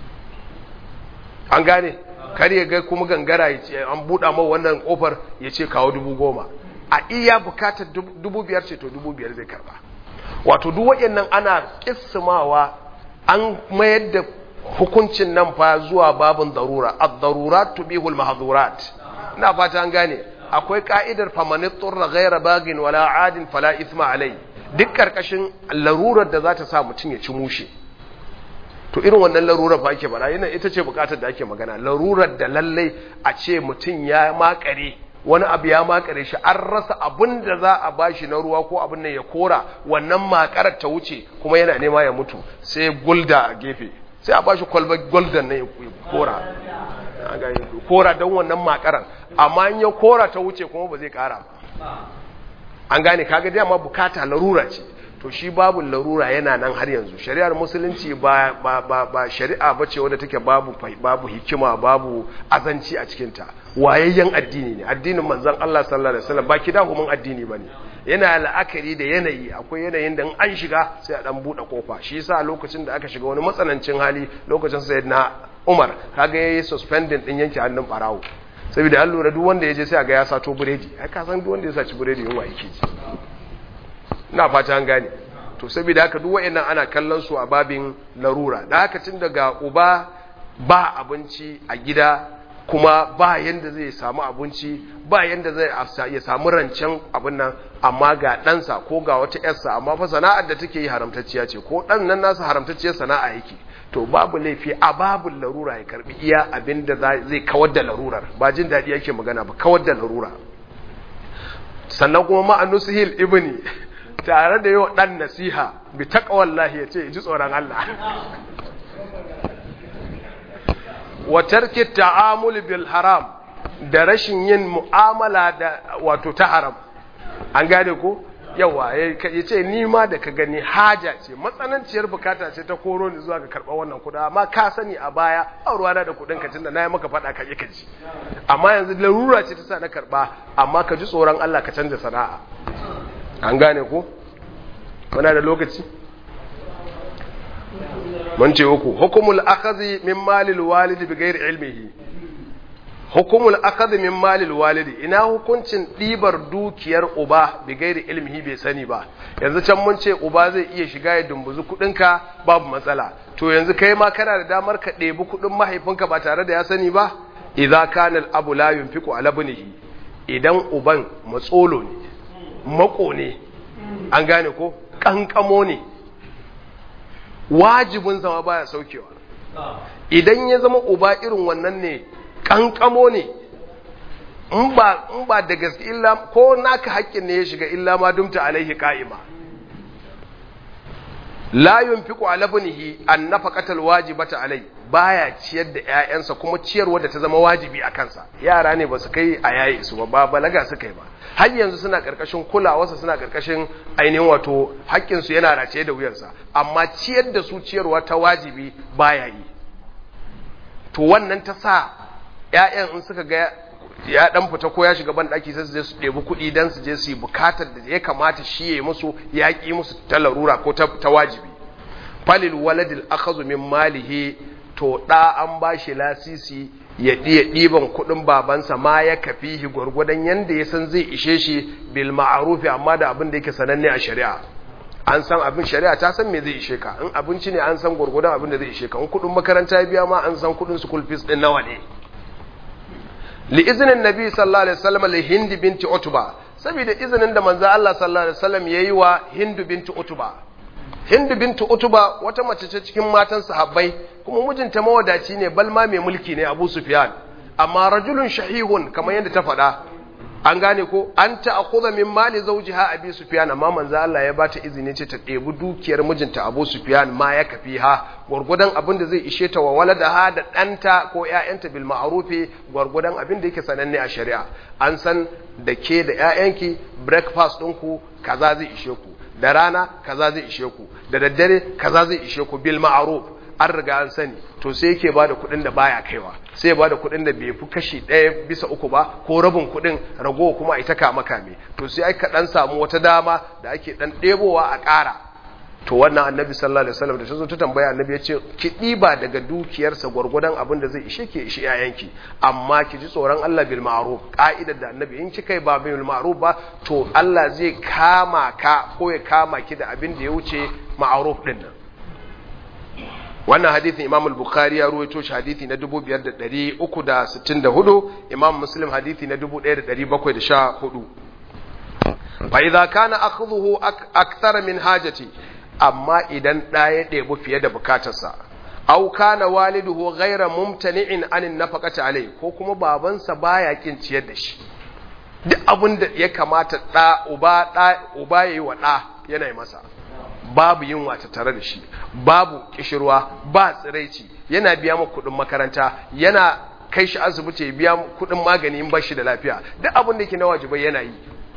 an gane kar ya ga kuma gangara ya ce an buɗa ma wannan ƙofar ya ce kawo dubu goma a iya bukatar dubu biyar ce to dubu biyar zai karba wato duk waɗannan ana kissimawa an mayar da hukuncin nan fa zuwa babin darura ad-darurat tubihul mahdhurat ina fata an gane akwai ka'idar famanit turra ghayra bagin wala adin fala ithma alai duk karkashin larurar da za ta sa mutum ya ci mushe to irin wannan larurar fa ake bara yana ita ce bukatar da ake magana larurar da lallai a ce mutum ya makare wani abu ya makare shi an rasa abin da za a bashi na ruwa ko abin nan ya kora wannan makarar ta wuce kuma yana nema ya mutu sai gulda a gefe sai a bashi kwalbar golden na ya kora kora don wannan makarar amma in ya kora ta wuce kuma ba zai kara ba an gane kaga dai amma bukata larura ce to shi babu larura yana nan har yanzu shari'ar musulunci ba ba ba, ba shari'a bace wadda take babu babu hikima babu azanci a cikin ta wayayyen addini ne addinin manzon Allah sallallahu alaihi wasallam ba kidahumin addini bane yana la'akari da yanayi akwai yanayin da an shiga sai a dan bude kofa shi yasa lokacin da aka shiga wani matsanancin hali lokacin sayyidina Umar kaga yayi suspending din yanke hannun barawo saboda an lura duk wanda ya je sai ga ya sato buredi ai ka san duk wanda ya saci buredi yunwa yake ji ina fata an gane to saboda haka duk wayannan ana kallon su a babin larura da haka tun daga uba ba abinci a gida kuma ba yanda zai samu abinci ba yanda zai ya samu rancen abin nan amma ga ɗansa ko ga wata yarsa amma fa sana'ar da take yi haramtacciya ce ko ɗan nan nasa haramtacciyar sana'a yake to babu laifi a babu larura ya karbi iya abin da zai kawar da larurar ba jin daɗi yake magana ba kawar da larura sannan kuma ma'anu suhil ibni tare da yau ɗan nasiha bi taqwallahi ya ce ji tsoron Allah wa tarki ta'amul bil haram da rashin yin mu'amala da wato ta haram an gane ko yawa ya ce ni ma da ka gani haja ce matsananciyar bukata ce ta koro ni zuwa ga karɓar wannan kuɗa amma ka sani a baya a ruwana da kuɗin ka tunda na yi maka faɗa ka ƙi ka ji amma yanzu larura ce ta sa na karɓa amma ka ji tsoron Allah ka canza sana'a an gane ko muna da lokaci mun ce uku hukumul akhadhi min malil walidi bi ghairi ilmihi hukumul akhadhi min malil walidi ina hukuncin ɗibar dukiyar uba bi gairi ilmihi bai sani ba yanzu can mun ce uba zai iya shiga ya dumbuzi kuɗinka babu matsala to yanzu kai ma kana da damar ka ɗebi kuɗin mahaifinka ba tare da ya sani ba idza kana al abu la yunfiqu ala ibnihi idan uban matsolo ne mako ne an gane ko kankamo ne wajibin zama baya saukewa idan ya zama uba irin wannan ne kankamo ne in ba in ba da gaske illa ko naka haƙƙin ne ya shiga illa ma dumta alaihi qa'ima la yunfiqu ala ibnihi an nafaqatal wajibata alai baya ciyar da ƴaƴansa kuma ciyarwa da ta zama wajibi a kansa yara ne ba su kai a yayi su ba balaga su kai ba har yanzu suna karkashin kulawarsa suna karkashin ainihin wato haƙƙin su yana race da wuyansa amma ciyar da su ciyarwa ta wajibi baya yi to wannan ta sa ‘ya'yan in suka ga ya ɗan fita ko ya shiga ban ɗaki sai su je su ɗebi kuɗi don su je su yi bukatar da ya kamata shi ya yi musu ya ƙi musu ta larura ko ta wajibi falil waladil akhazu min malihi to ɗa an ba shi lasisi ya ɗiya ɗiban kuɗin babansa ma ya kafihi gwargwadon yanda ya san zai ishe shi bil ma'arufi amma da abin da yake sananne a shari'a an san abin shari'a ta san me zai ishe ka in abinci ne an san gwargwadon abin da zai ishe ka in kuɗin makaranta ya biya ma an san kuɗin school fees ɗin nawa ne li izinin nabi sallallahu alaihi wasallam li hind binti utba saboda izinin da manzo Allah sallallahu alaihi wasallam yayi wa hind binti utba hind binti utba wata mace ce cikin matan sahabbai kuma mijinta mawadaci ne balma mai mulki ne Abu Sufyan amma rajulun shahihun kamar yadda ta faɗa an gane ko an ta'khudha min mali zawjiha abi sufyan amma manzo Allah ya bata izini ce ta ɗebi dukiyar mijinta abu sufyan ma ya kafi ha gurgudan abin da zai ishe ta wa waladaha da ɗanta ko ƴaƴanta bil ma'rufi gurgudan abin da yake sananne a shari'a an san da ke da ƴaƴanki breakfast ɗinku kaza zai ishe ku da rana kaza zai ishe ku da daddare kaza zai ishe ku bil ma'ruf an riga an sani to sai yake ba da kuɗin da baya kaiwa sai ya ba da kuɗin da bai fi kashi ɗaya bisa uku ba ko rabin kuɗin ragowa kuma a ita kama kame to sai aka ɗan samu wata dama da ake ɗan ɗebowa a ƙara to wannan annabi sallallahu alaihi wasallam da ta zo ta tambaya annabi ya ce ki ɗiba daga dukiyarsa gwargwadon abin da zai ishe ki ishe yayanki amma ki ji tsoron Allah bil ma'ruf ka'idar da annabi in kika yi ba bil ma'ruf ba to Allah zai kama ka ko ya kama ki da abin da ya wuce ma'ruf din nan wannan hadithin imam al-bukhari ya ruwaito shi hadithi na 5364 imam muslim hadithi na 1714 fa idza kana akhdhuhu akthara min hajati amma idan da ya debu fiye da bukatarsa aw kana waliduhu ghayra mumtani'in anin nafaqati alai ko kuma babansa baya kin ciyar da shi duk abin da ya kamata da uba da uba yayi wa da yana yi masa babu yunwa ta tare da shi babu kishirwa ba tsiraici yana biya mu kudin makaranta yana kai shi asibiti biya kudin magani in bashi da lafiya duk abin da yake na wajibai yana yi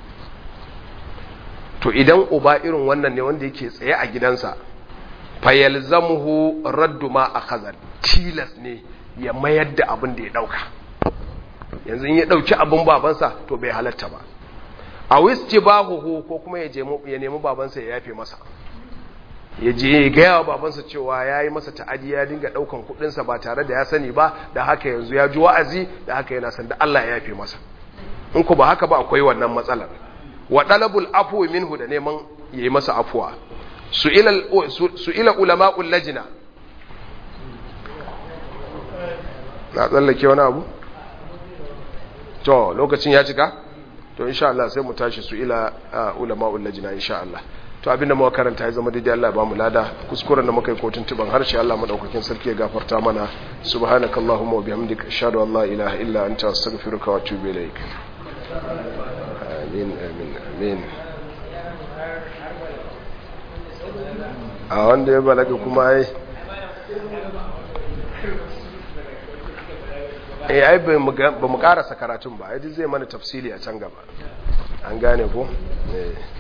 to idan uba irin wannan ne wanda yake tsaye a gidansa fayalzamuhu raddu ma akhadha tilas ne ya mayar da abin da ya dauka yanzu in ya dauki abin babansa to bai halatta ba a wistibahuhu ko kuma ya je ya nemi babansa ya yafe masa ya je ya gaya wa babansa cewa ya yi masa ta'adi ya dinga ɗaukan kuɗinsa ba tare da ya sani ba da haka yanzu ya ji wa'azi da haka yana san da Allah ya yafe masa in ku ba haka ba akwai wannan matsalar wa dalabul afwi minhu da neman ya yi masa afuwa su ila ulama'ul lajina na tsallake wani abu to lokacin ya cika to insha Allah sai mu tashi su ila ulama'ul lajina insha Allah to abinda muka karanta ya zama daidai Allah ya bamu lada kuskuren da muka yi kotun tuban harshe Allah madaukakin sarki ya gafarta mana subhanakallahumma wa bihamdika ashhadu an la ilaha illa anta astaghfiruka wa atubu ilaik amin amin amin a wanda ya balaga kuma ai eh ai ba mu karasa karatun ba ai zai mana tafsili a can gaba an gane ko eh